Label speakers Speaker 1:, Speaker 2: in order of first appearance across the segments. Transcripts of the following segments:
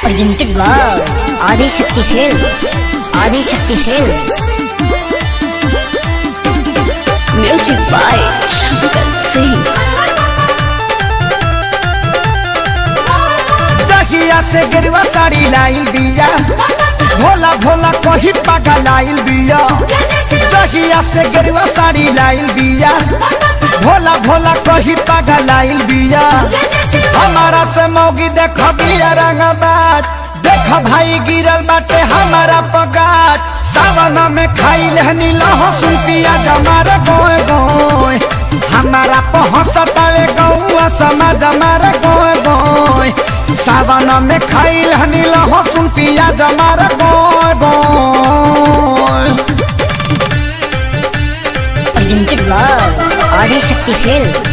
Speaker 1: presented by Adi Shakti Films. Adi Shakti Films.
Speaker 2: Music by Shankar Singh.
Speaker 3: जहिया से गिरवा साड़ी लाइल बिया भोला भोला कही पागा लाइल बिया जहिया से गिरवा साड़ी लाइल बिया भोला भोला कही पागा लाइल बिया हमारा से मौगी देख बिया रंगबाज देख भाई गिरल बाटे हमारा पगाज सावन में खाई लहनी लहसुन पियाज हमारा गोए गोए हमारा पहसतावे गौआ समाज हमारा गोए गोए सावन में खाई लहनी लहसुन पियाज हमारा गोए गोए
Speaker 1: Presented by Adi Shakti Films.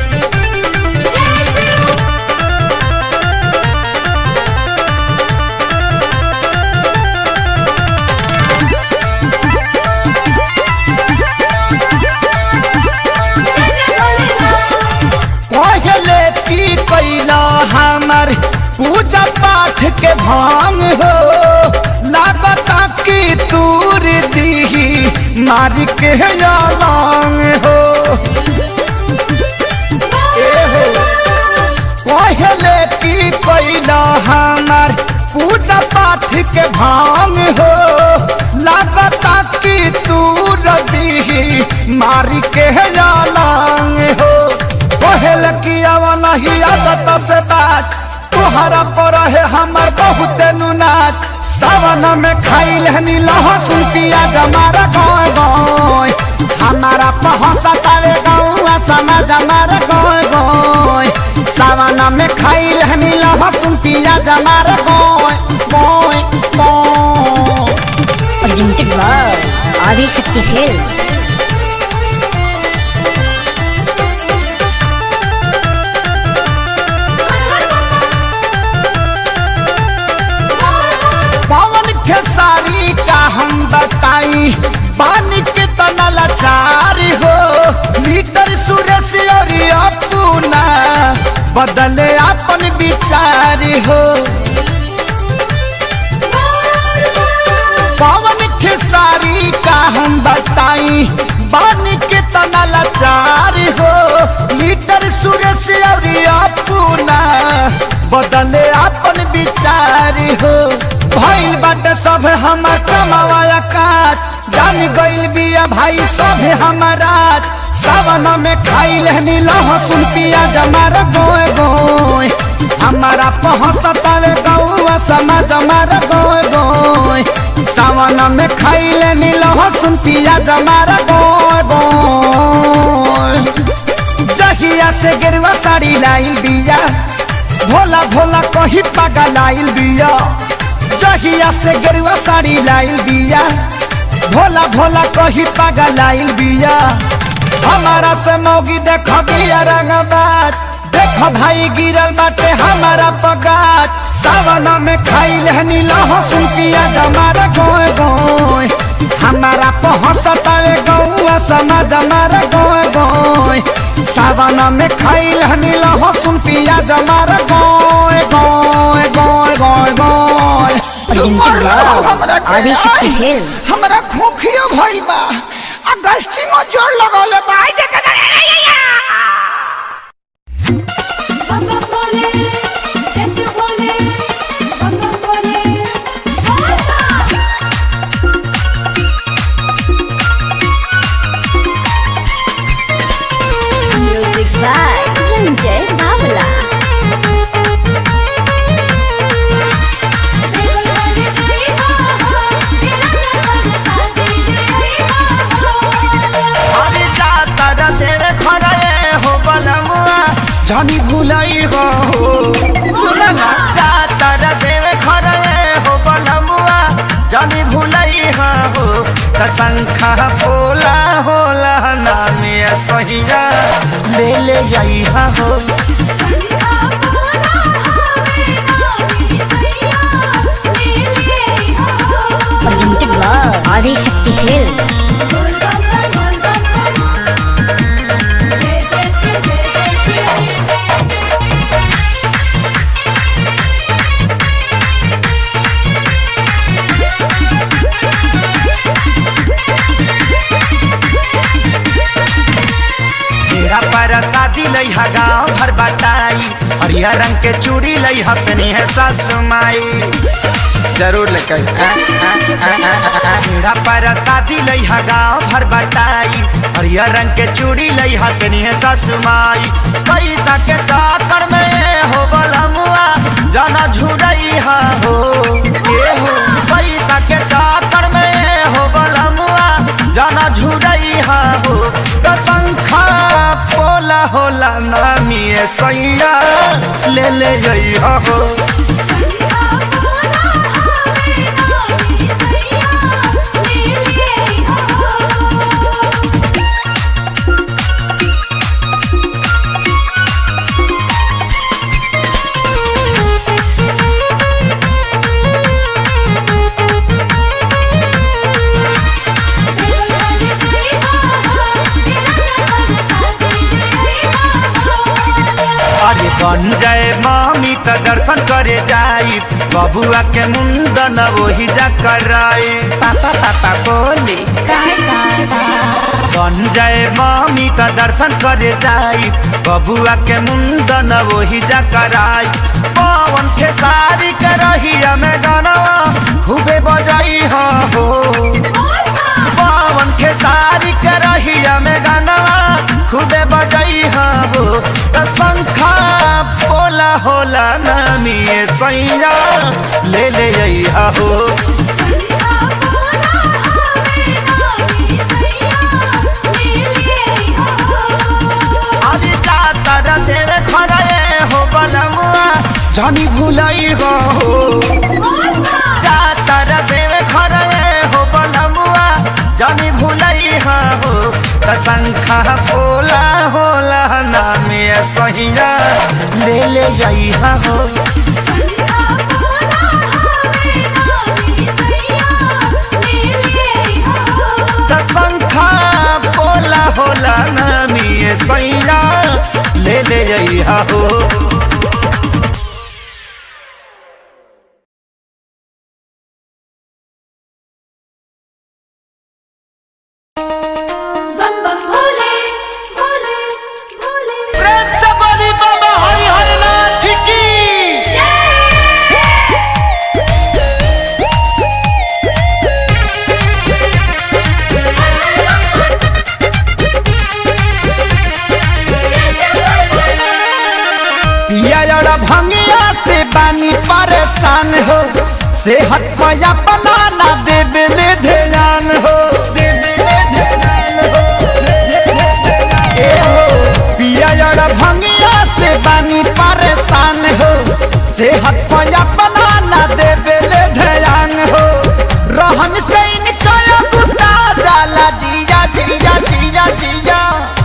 Speaker 3: कहले की कैला हमार पूजा पाठ के भांग हो लागता की तूर दी मार के लांग हो ए हो कहले की कैला हमार पूजा पाठ के भांग हो लागता की तूर दी मार के लांग हो कहल की अवला ही आदत से बात तुहरा पर है हमर बहुत नाच सावन में खाई लहनी लहसुन पियाज हमारा गाँव गाँव हमारा पहसतावे गौआ समाज हमारा गाँव गाँव सावन में खाई लहनी लहसुन पियाज हमारा गाँव गाँव गाँव
Speaker 1: Presented by Adi Shakti Films.
Speaker 3: पवन खेसारी का हम बताई पानी के तना लाचारी हो लीडर सुरेश और अपना बदले अपन विचारी हो पवन खेसारी का हम बताई पानी के तना लाचारी हो लीडर सुरेश और अपना बदले अपन विचारी हो भइल बाटे सब हमर कमावाया काज जान गइल बिया भाई सब हमारा सावन में खाई लहनी लहसुन पियाज हमारा गोए गोए हमारा पहसतावे गौआ समाज हमारा गोए गोए सावन में खाई लेनी लहसुन पियाज हमारा गोए गोए जहिया से गेरुआ साड़ी लाइल बिया भोला भोला कही पागा लाइल बिया जहिया से गेरुआ साड़ी लाइल बिया भोला भोला कही पागा लाइल बिया हमारा से मौगी देख बिया रंगबाज देख भाई गिरल बाटे हमारा पगाज सावन में खाई लहनी लहसुन पियाज हमारा गोए गोए हमारा पहसतावे गौआ समाज हमारा गोए गोए सावन में खाई लहनी लहसुन पियाज हमारा गोए गोए गोए गोए गोए
Speaker 1: Presented by Adi Shakti Films.
Speaker 3: हमरा खोखियो भइल बा आ गस्टिंगो जोर लगौले बा आई देख
Speaker 4: बम बम बोले जैसे बोले बम बम बोले बोलता
Speaker 2: Music by Ranjay Bawla.
Speaker 4: बिल्कुल बजे जई हो बिना जल साथी जई हो
Speaker 3: अरे जाता रसेरे खड़े हो बलमुआ जानी भुलाई हो सुना ना जाता रसेरे खड़े हो बलमुआ जानी भुलाई हो कसंखा बोला होला नामे सहिया ले ले जाई हो
Speaker 4: संधा बोला हवे नामी सैया ले ले हो
Speaker 1: Presented by Adi Shakti Films.
Speaker 4: बोल बम बम बोल बम बम जय जय से जय जय से
Speaker 3: शादी लई हा गाँव भर बटाई हरियर रंग के चूड़ी लई हा तनी है सासु माई जरूर लेकर मेरा पर शादी लई हा गाँव भर बटाई हरियर रंग के चूड़ी लई हा तनी है सासु माई पैसा के चाकर में हो बलमुआ जाना झुरई हा हो ये हो पैसा के चाकर में हो बलमुआ जाना झुरई हा हो तो शंखा पोला होला नामी सैया ले ले जई हा हो अरे बन जाए मामी त दर्शन करे जाई बबुआ के मुंडन वही जा कराई पापा पापा बोली बन जाए मामी त दर्शन करे जाई बबुआ के मुंडन वही जा कराई पवन के सारी के रहिया में गनवा खूबे बजाई हा हो पवन के सारी के रहिया में गनवा खूबे बजाई हा हो त शंखा बोला होला नामी सैया ले ले जई हा हो अरे जातर तेरे खड़े हो बनमुआ जानी भुलाई हो जातर तेरे खड़े हो बनमुआ जानी भुलाई हो त शंखा बोला होला नामे सहिया ले ले जाई हो त शंखा बोला होला नामी सैया ले ले जाई हो
Speaker 4: बम बम भोले भोले भोले
Speaker 3: प्रेम से बोली बाबा हरि हरि नाथ की पिया जरा भंगिया से बानी परेशान हो सेहत पया बनाना देवे ले ध्यान हो देवे ले ध्यान हो ए हो पिया जरा भंगिया से बानी परेशान हो सेहत पया बनाना देवे ले ध्यान हो रहन से इनका बुता जाला जिया जिया जिया जिया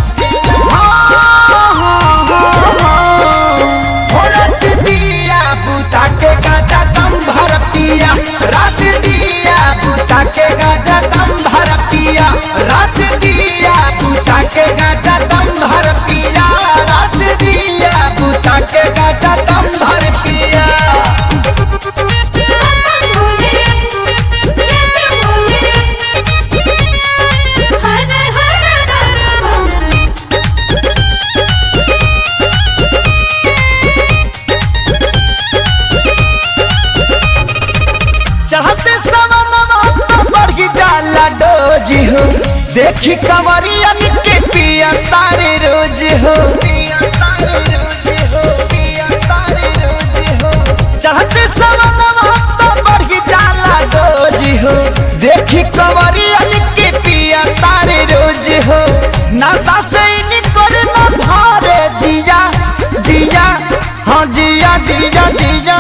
Speaker 3: हाँ, हाँ, हाँ, हाँ। भोरत दिया बुता के गाजा दम भर पिया रात दिया बुता के गाजा दम भर पिया रात दिया बुता के गाजा दम भर पिया रात दिया बुता के गाजा दम भर पिया
Speaker 4: भोले जैसे भोले हर हर बम
Speaker 3: चढ़ते सवनवा तो बढ़ी जाला डोजी हो देखी कंवरियन के पिया तारे रोज हो चढ़ते सवनवा तो बढ़ी जाला डोजी हो देखी कंवरियन के पिया तारे रोज हो नशा से निकल न भारे जिया जिया हाँ जिया जिया जिया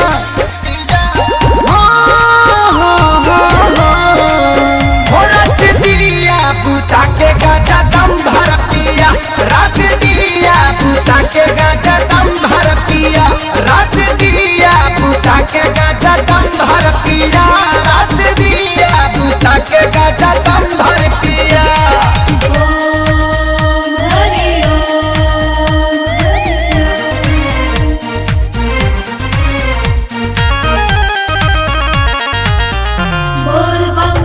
Speaker 3: रात दिया बूता के गाजा दम भर पिया रात दिया बूता के गाजा दम भर पिया रात दिया बूता के गाजा दम भर पिया रात दिया बूता के गाजा दम भर पिया
Speaker 4: ओम हरि ओम बोल बम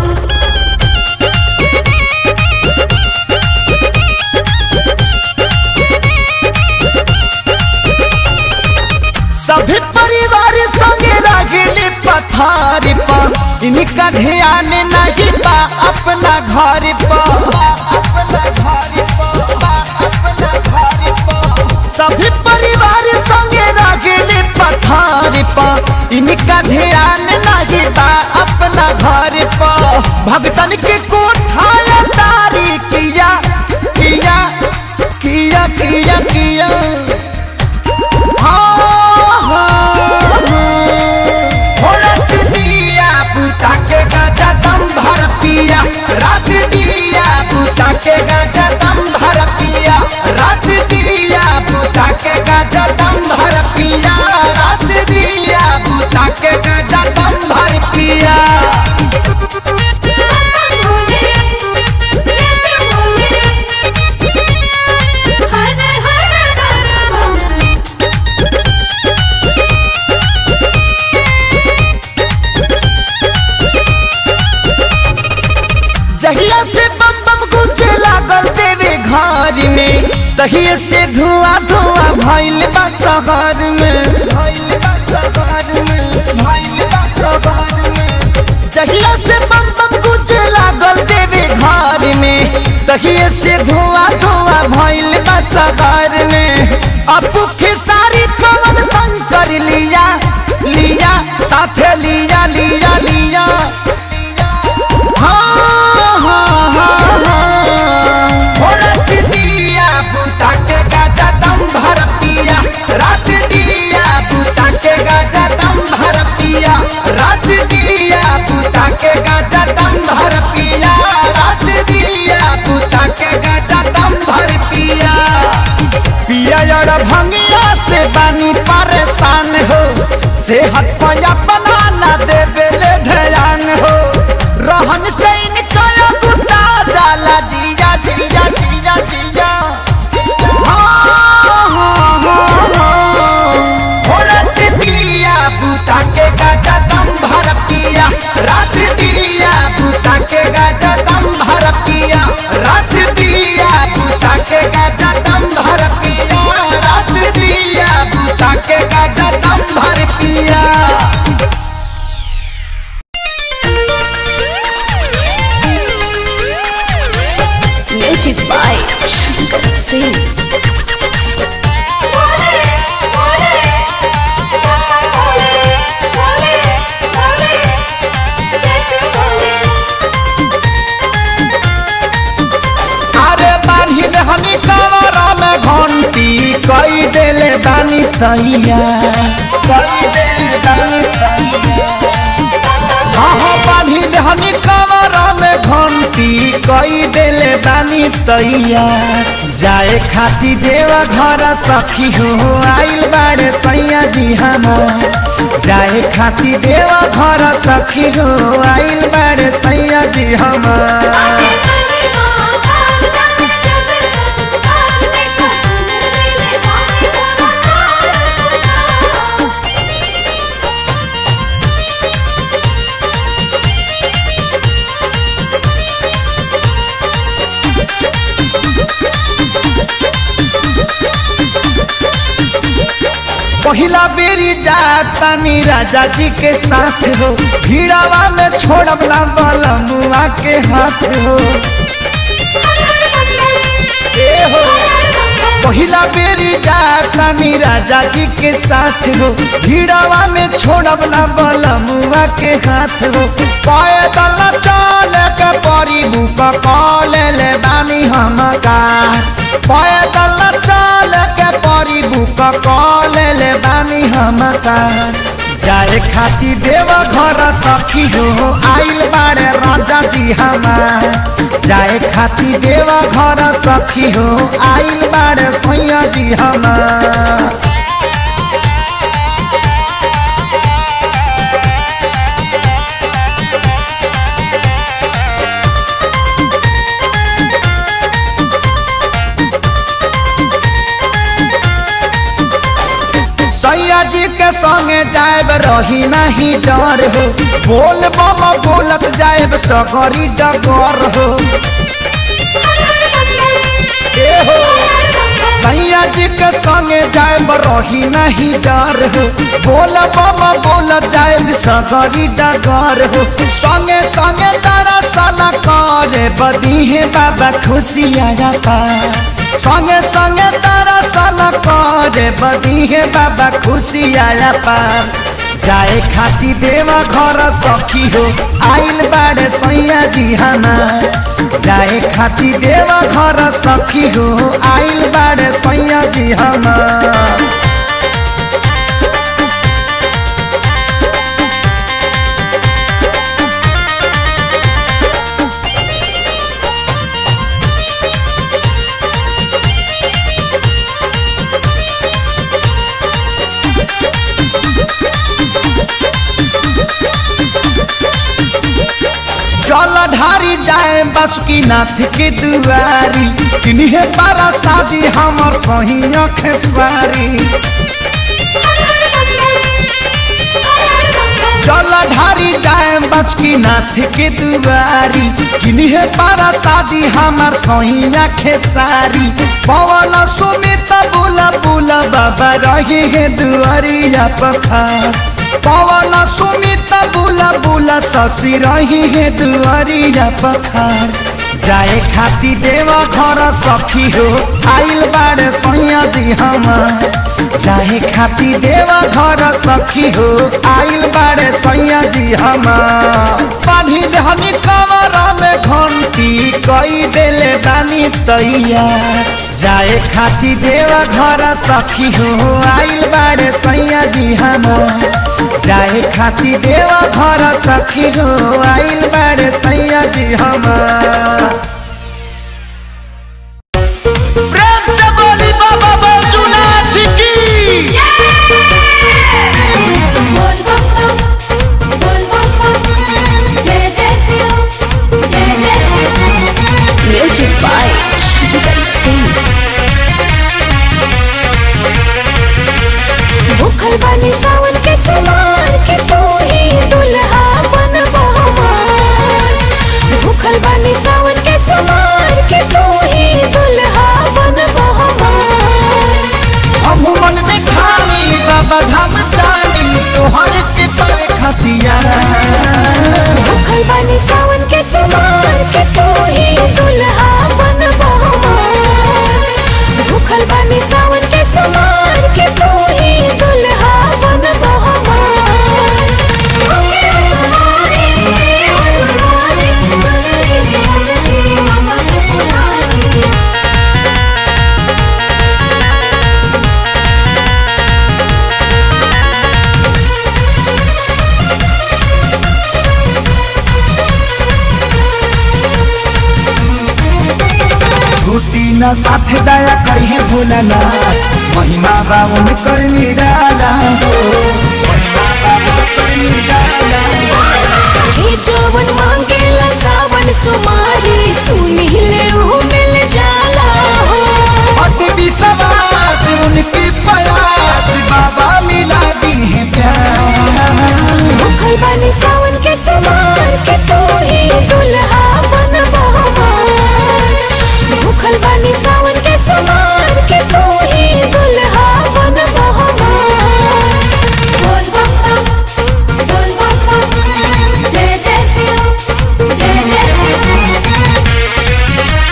Speaker 3: इनका ध्यान नहीं बा अपना घर पर अपना घर पर अपना घर पर सभी परिवार संगे रगेले पथार पर इनका ध्यान नहीं बा अपना घर पर भगतन के कोठाया तारी किया किया किया किया किया हाँ, हाँ, हाँ। रात दिया बुता के गाजा दम भर पिया रात दिया बुता के गाजा दम भर पिया रात दिया बुता के गाजा दम भर पिया रात दिया बुता के गाजा दम भर पिया
Speaker 4: बोले जैसे बोले हर हर बम
Speaker 3: जहिया से बम बम गूंजे लागल देवे घर में तहिए से धुआं धुआं भइल बा शहर में भइल बा शहर में भइल बा शहर में जहिया से बम बम गूंजे लागल देवे घर में तहिए से धुआं धुआं भइल बा शहर में अपू खेसारी पवन शंकर लिया लिया साथे लिया लिया लिया हाँ, हाँ, हाँ, हाँ। हो रात दिया बुता के गाजा दम भर पिया रात दिया बुता के गाजा दम भर पिया रात दिया बुता के गाजा दम भर पिया रात दिया बुता के गाजा दम भर पिया पिया यार भंगिया से बानी परेशान हो सेहत पया बनाना देवे ले ध्यान हो रहन से इनका गुटा जाला जिया जिया जिया जिया हाँ, हाँ, हाँ, हाँ। हो रात दिया बुता के गाजा दम भर पिया रात दिया बुता के गाजा दम भर पिया रात दिया बुता के गाजा दम भर पिया रात दिया बुता के गाजा दम भर पिया
Speaker 2: म्यूजिक बाय शंकर सिंह
Speaker 4: बोले बोले बोले बोले बोले जैसे बोले
Speaker 3: अरे बानी रहनी कमरा में घंटी कई देले बानी तैया कई देले बानी तैया हाँ हाँ बानी रहनी कमरा में घंटी कई देले बानी तैया जाए खाती देवा घर सखी हो आइल बाड़े सैया जी हमार जाए खाती देवा घर सखी हो आइल बाड़े सैया जी हमार
Speaker 4: आगे बढ़े माँ भाग जाने जग संसार में कसम ले भाई बोला
Speaker 3: पहिला बेरी जातानी राजा जी के साथ हो भीड़ावा में छोड़ब ना बलमुआ के हाथ हो ए हो पहिला बेरी जातानी राजा जी के साथ हो भीड़ावा में छोड़ब ना बलमुआ के हाथ हो पैदल चल के परी बुक कॉल ले बानी हम का पैदल चल के परी बुक कॉल ले बानी हम का जाए खाती देव घर सखी हो आइल बाड़े राजा जी हमार जाए खाती देव घर सखी हो आइल बाड़े सैया जी हमार सैया जी के संगे जाएब रही नहीं डर हो बोल बम बोलत जाएब सकरी डगर हो ए हो सैया जी के संगे जाएब रही नहीं डर हो बोल बम बोल जाए सगरी डगर हो संगे संगे दर्शन करे बदी है बाबा खुशियारा पा संगे संगे दर्शन करे बदी है बाबा खुशियारा पा जाए खाती देवा घर सखी हो आइल बाड़े सैया जी हमार जाए खाती देवा घर सखी हो आइल बाड़े सैया जी हमार जल ढारी जाए बासुकी नाथ के दुआरी किन्हे पारा शादी हमर सही खेसारी जल ढारी जाए बासुकी नाथ के दुआरी किन्हे पारा शादी हमर सही खेसारी पवन सुमित बुला बुला बाबा रही है दुआरिया पखार पवन सुमित बुला बुला शशि रही है दुआरिया पखार जाए खाती देवा घर सखी हो आइल बाड़े सैया जी हमार जाए खाती देवा घर सखी हो आइल बाड़े सैया जी हमार पानी धनी कमर में घंटी कई देले बानी तैयार जाए खाती देवा घर सखी हो आइल बाड़े सैया जी हमार जाए खाती देवा घर सखी हो आइल बाड़े सैया जी हमार प्रेम से बोली बाबा बैजूनाथ की
Speaker 4: बोल बम बम बोल बम बम जय जय शिव जय जय शिव
Speaker 2: म्यूजिक बाय शंकर सिंह
Speaker 5: भूखल बानी सावन के समान के तू ही दुल्हा बन बहमान भूखल बानी सावन के समान के तू ही दुल्हा बन बहमान
Speaker 3: हम मन में खानी बाबा धाम जानी तोहर के पर खतिया
Speaker 5: भूखल बानी सावन के समान के तू ही दुल्हा बन बहमान भूखल बानी सावन के समान के तू ही दुल्हा बन बहमान
Speaker 3: छुट्टी न साथ दया कहे भोलाना महिमा बाबन कर निराला हो महिमा बाबन कर निराला
Speaker 5: जे जवन मांगेला सावन सुमारी सुनी ले ऊ मिल जाला हो
Speaker 3: अति विश्वास उनकी प्रयास बाबा मिला दी है प्यार
Speaker 5: भूखल बानी सावन के समान के तू ही दुल्हा बन बहमान भूखल बानी सावन के समान के तू ही दुल्हा बन बहमान
Speaker 4: बोल बम बम बोल बम बम जय जय शिव जय जय शिव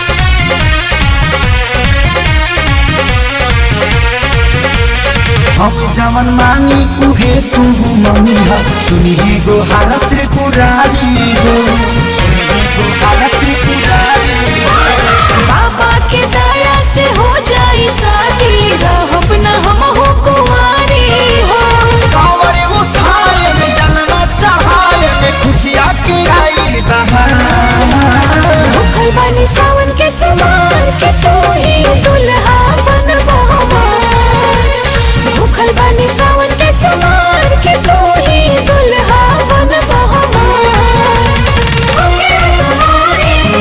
Speaker 3: हम जवन मांगी उहे तू मनी हो सुनी गो हालत त्रिपुरारी हो सुनी गो हालत त्रिपुरारी
Speaker 5: बाबा के दया से हो जाई शादी रहब न हम हो कुंवारी हो
Speaker 3: कांवर उठाए में जन्म चढ़ाए में खुशियाँ की आई बहार
Speaker 5: भूखल बानी सावन के समान के तू ही दुल्हा बन बहमान भूखल बानी सावन के समान के तू ही दुल्हा बन बहमान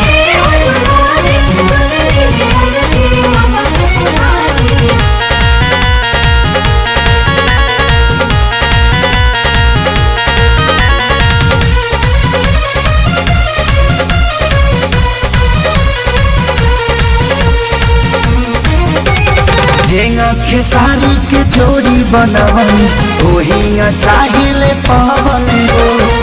Speaker 3: जेंगा खेसारी के जोड़ी बनवन ओही चाहिए पवन हो